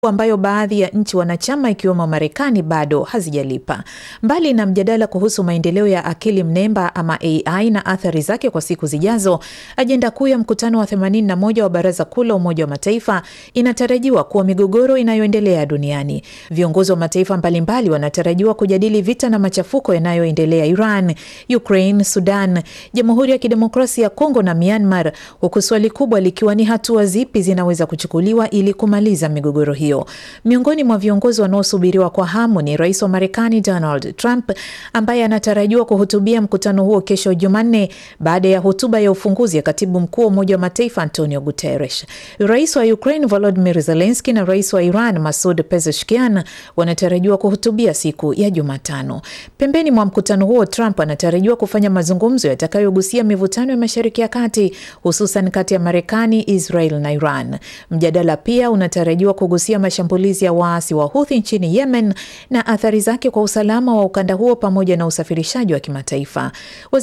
ambayo baadhi ya nchi wanachama ikiwemo Marekani bado hazijalipa. Mbali na mjadala kuhusu maendeleo ya akili mnemba ama AI na athari zake kwa siku zijazo, ajenda kuu ya mkutano wa 81 wa Baraza Kuu la Umoja wa Mataifa inatarajiwa kuwa migogoro inayoendelea duniani. Viongozi wa mataifa mbalimbali wanatarajiwa kujadili vita na machafuko yanayoendelea Iran, Ukraine, Sudan, Jamhuri ya Kidemokrasia ya Kongo na Myanmar, huku swali kubwa likiwa ni hatua zipi zinaweza kuchukuliwa ili kumaliza migogoro hiyo. Miongoni mwa viongozi wanaosubiriwa kwa hamu ni rais wa Marekani Donald Trump ambaye anatarajiwa kuhutubia mkutano huo kesho Jumanne baada ya hotuba ya ufunguzi ya katibu mkuu wa Umoja wa Mataifa Antonio Guterres. Rais wa Ukraine Volodymyr Zelensky na rais wa Iran Masoud Pezeshkian wanatarajiwa kuhutubia siku ya Jumatano. Pembeni mwa mkutano huo, Trump anatarajiwa kufanya mazungumzo yatakayogusia mivutano ya Mashariki ya Kati, hususan kati ya Marekani, Israel na Iran. Mjadala pia unatarajiwa kugusia mashambulizi ya waasi wa Houthi nchini Yemen na athari zake kwa usalama wa ukanda huo pamoja na usafirishaji wa kimataifa.